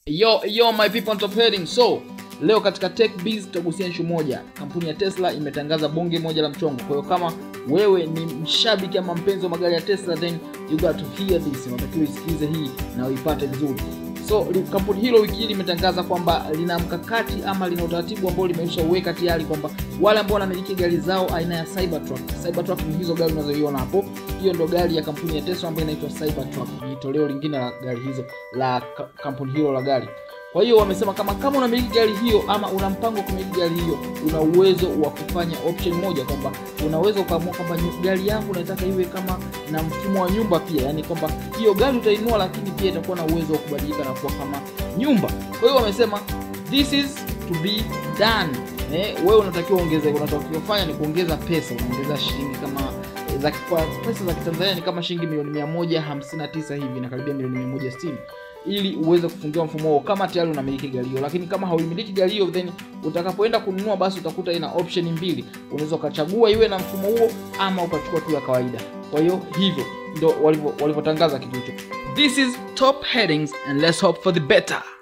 Yo, yo my people on top heading. So, leo katika Tech Biz tutagusia issue moja. Kampuni ya Tesla imetangaza bonge moja la mchongo. Kwa hiyo kama wewe ni mshabiki ama mpenzi wa magari ya Tesla then you got to hear this. Unatakiwa usikilize hii na uipate vizuri. So, li- kampuni hilo wiki hii limetangaza kwamba lina mkakati ama lina utaratibu ambao limesha uweka tayari kwamba wale ambao wanamiliki gari zao aina ya Cybertruck. Cybertruck ni hizo gari unazoiona hapo. Hiyo ndo gari ya kampuni ya Tesla ambayo inaitwa Cybertruck. Ni toleo lingine la gari hizo la ka- kampuni hilo la gari. Kwa hiyo wamesema kama kama unamiliki gari hiyo ama una mpango wa kumiliki gari hiyo, una uwezo wa kufanya option moja kwamba unaweza ukaamua kwamba nyu- gari yangu nataka iwe kama na mfumo wa nyumba pia, yani kwamba hiyo gari utainua, lakini pia itakuwa na uwezo wa kubadilika na kuwa kama nyumba. Kwa hiyo wamesema this is to be done. Eh, wewe unatakiwa ongeze, unatakiwa kufanya ni kuongeza pesa, unaongeza shilingi kama eh, za kwa pesa za Kitanzania ni kama shilingi milioni 159 hivi na karibia milioni 160 ili uweze kufungiwa mfumo huo kama tayari unamiliki gari hiyo. Lakini kama hauimiliki gari hiyo, then utakapoenda kununua, basi utakuta ina option mbili, unaweza ukachagua iwe na mfumo huo ama ukachukua tu ya kawaida. Kwa hiyo hivyo ndo walivyo- walivyotangaza kitu hicho. This is top headings and let's hope for the better.